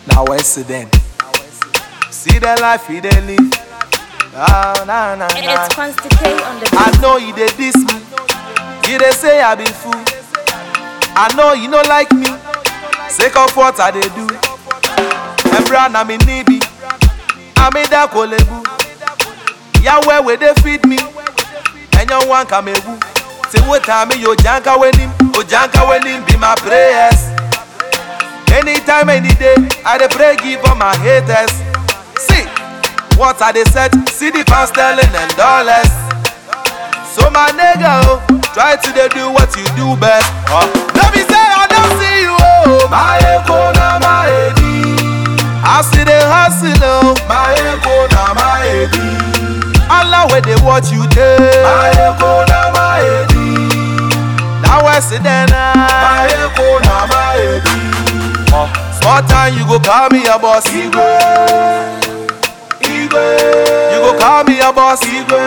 Now accident. See the life he dey live. Ah, nah, nah, nah. It's Constantine on the I know he dey diss me. He dey say I be fool. I know he no like me. Sake of what I dey do. Embra na mi nibi. Amida kolebu. Yahweh wey dey feed me. Enyo wan kamebu. Say what time yo janka wenim. O janka wenim be my prayers. Anytime, any day, I dey pray give all my haters. See, what I dey set, see the pound sterling and dollars. So my nigga, oh, try to dey do what you do best. Uh, let me say I don't see you, oh. My echo na my edi. I see the hustle, oh. My echo na my edi. Allah where they watch you dey. My echo na my edi. Now I see them My echo na my edi. Uh, small time you go call me a boss. Igwe. Igwe. You go call me a boss. Igwe.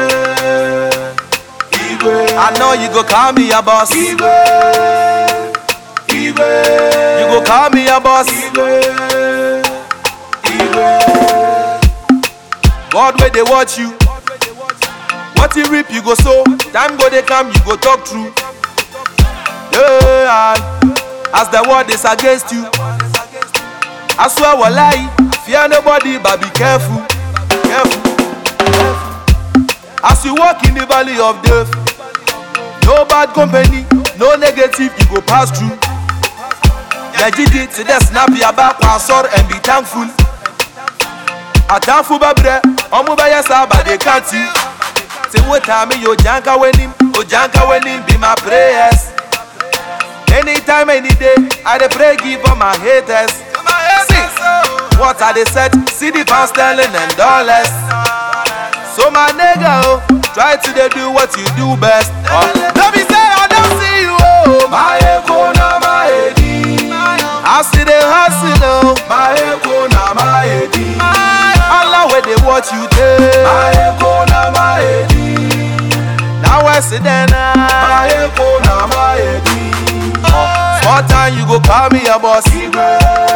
Igwe. I know you go call me a boss. Igwe. Igwe. You go call me a boss. Igwe. Igwe. God where they watch you. What you reap you go sow. Time go they come you go talk true. Yeah, as the word is against you. I swear wallahi, fear nobody but be careful, careful. As you walk in the valley of death, no bad company, no negative you go pass through. Yajidi to the snap your back sword and be thankful. Atamfu babre, omu baya saba they can't see. Say what time yo janka wenim, o janka wenim be my prayers. Anytime, any day, I dey pray give all my haters. See, what I dey set, see the pound sterling and dollars. So my nigga, oh, try to dey do what you do best. Uh, let me say I don't see you, oh. My echo na my edi. I see the hustle, oh. My echo na my edi. Allah where they watch you dey. My echo na my edi. Now I see them My echo na my edi. Uh, small time you go call me a boss. Igwe.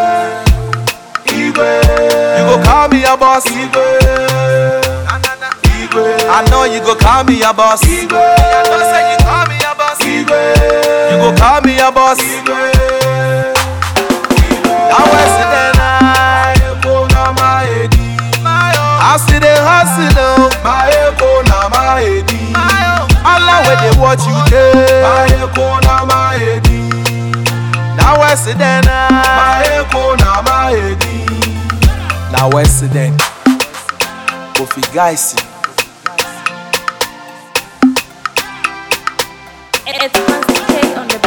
Igwe. You go call me a boss. Igwe. Igwe. I know you go call me a boss. Igwe. I know say you call me a boss. Igwe. You go call me a boss. Igwe. Now I see the night. Echo na my edi. I see the hustle. oh. My echo na my edi. Allah where they watch you dey. My echo na my edi. Now I see them My echo na my edi. Now I see them Kofi Gaisi. It's Constantine on the